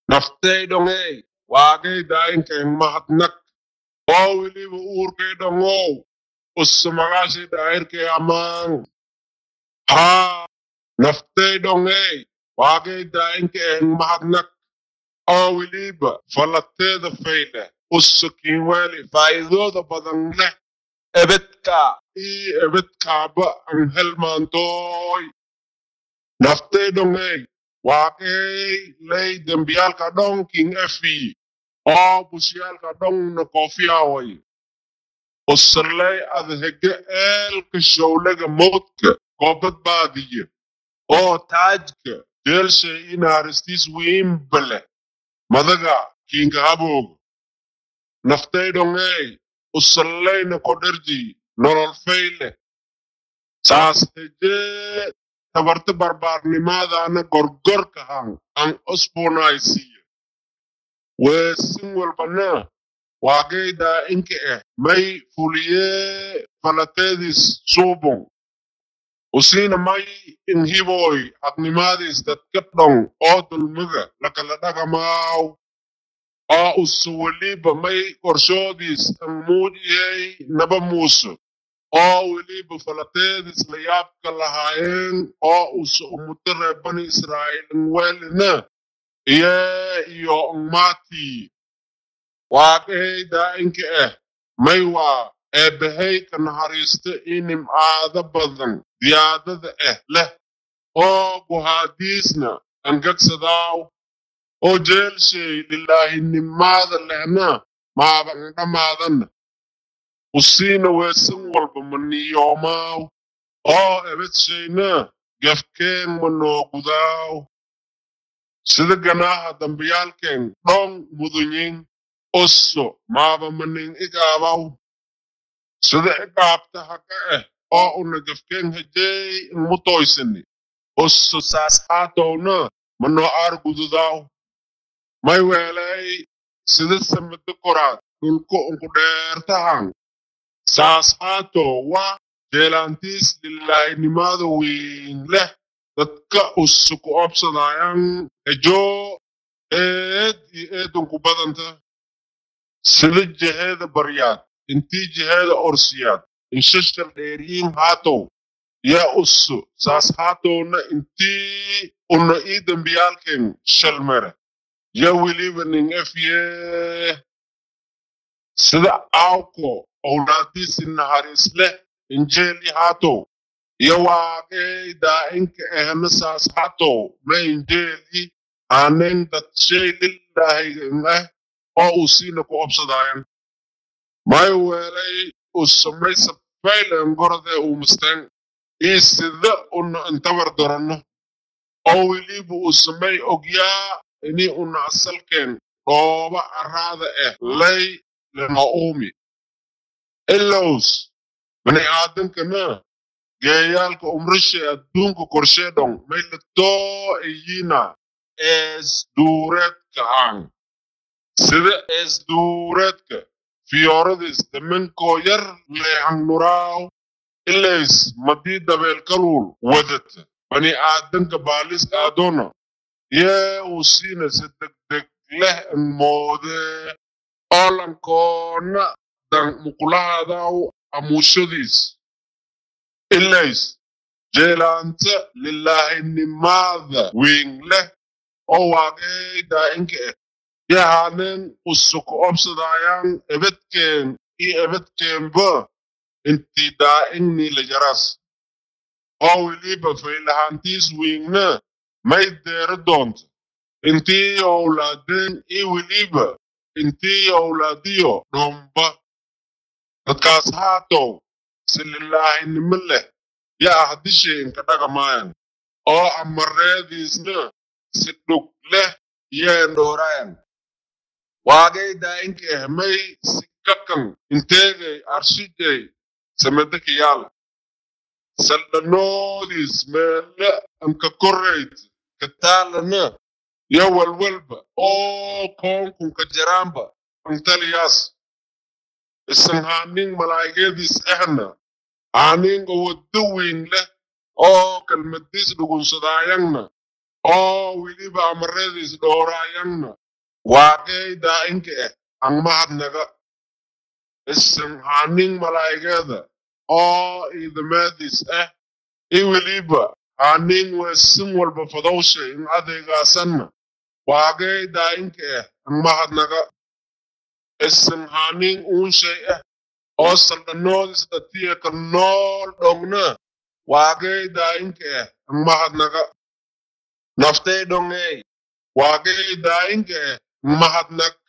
naftaydhongey waagaydaayinkayn mahadnaq oo weliba uurkaydhongow usumagashi daayirkay amaan haa naftaydhongey waagaydaayinkayn mahadnaq oo weliba falateeda fayle usukin weli faa'iidooda badan leh ebedka ii ebedkaaba an helmaantooy naftaydhongey waaqey ley dembiyaalka dhonkin efi oo bushiyaalka dhonna koofiyaway usaley adhege eelka showlega mowdka koo badbaadiye oo taajka jeelshay inaaristiis wiimbale madaga kinka habooga naftaydhongey usaleyna kodherji nolol fayle saas hejee tabarta barbaarnimaadaana gorgorkahan an osbonaysiye weesin walbana waagaydaa inka eh may fuliyee falateedis suubon usiina may inhiboy hadnimaadis dadka dhon oo dulmiga lakala dhagamaaw oo usu weliba may qorshoodiis an muujiyey naba muuso oo weliba falateedis la yaabka lahaayeen oo usu umudo reer bani israa'iilin welina iye iyo ngmaati waaqeydaa inka eh may waa eebbahey ka naxariista ii nimcaado badan diyaadada eh leh oo guhaadiisna angagsadaaw oo jeelshay lilaahinimaada lehna maaba ndhamaadanna usiina weesan walba maniyoomaaw oo ebedshayna gefkeen manoogudaaw sida ganaaha dambiyaalkeen dhon mudunyin osso maaba manin igaabaw sida igaabta haga eh oo una gefkeen hejey inmutoysani osso saas haatowna manoo aargududaaw may weelay sida samada koraad dhulku unku dheertahan saas haatoo waa jeelaantiis lilaahinimada wiin leh dadka usuku obsadaayan ejoo eed iyo eedunku badanta sida jeheeda baryaad intii jeheeda orsiyaad inshashal dheeriyin haatow yaa usu saas haatowna intii una ii dembiyaalken shalmere yaa weliba nin efyee sida aawko owlaadiisi naharis leh injeeli haatow iyo waaqey daa'inka ehna saas haatow ma injeeli aanen dadshay lilaahigan eh oo uu siina ku obsadaayan may weelay uu samaysa faylen gorode uu musteen ii sida una intabar doranno oo weliba uu samay ogyaa ini una asalkeen dhooba araada eh lay lena uumi ilows bani aadankana geeyaalka umrishe adduunka korsheedhon may latoo iyina ees duureedka aan sida ees duureedka fiyooradis daminkoo yar leehan nuraaw ilays madii dabeelkaluul wadata bani aadanka baalis aadona yee uu siina si degdeg leh moodee oolankoona dan muqulahaadaw amuushadiis ilays jeelaanta lilaahinimada wiin leh oo waaqeydaa inka eh yahanen usuku obsadaayan ebedkeen iyo ebedkeenba intii daa'inni la jaras oo weliba faylahaantiis wiinna may deero doonta intii owlaadeen iyo weliba intii owlaadiyo dhomba dadkaas haatow si lilaahinimo leh yaa hadishay inka dhagamaayan oo amareediisna si dhug leh yeen dhoorayan waagaydaa inka eh may si kakan inteegay arshijay samedakayaala saldhanoodiis meele anka korayd kataalana yo walwalba oo koonkunka jaraamba antaliyaas isan haaning malaa'igadiis ahna aaninga waddo weyn leh oo kalmadiis dhugunsadaayanna oo weliba amaradiis dhowraayangna waaqey daa'inka ah ang mahadnaga isan haning malaa'igeeda oo idamaadiis ah i weliba haning weesin walba fadowsha in adeegaasanna waaqey daa'inka ah ang mahadnaga isan haning uunshay ah oo saldhanoodis dhatiya ka nool dhogna waaqey daa'inka ah ang mahadnaga naftay dhongey waaqey daa'inka ah ang mahadnag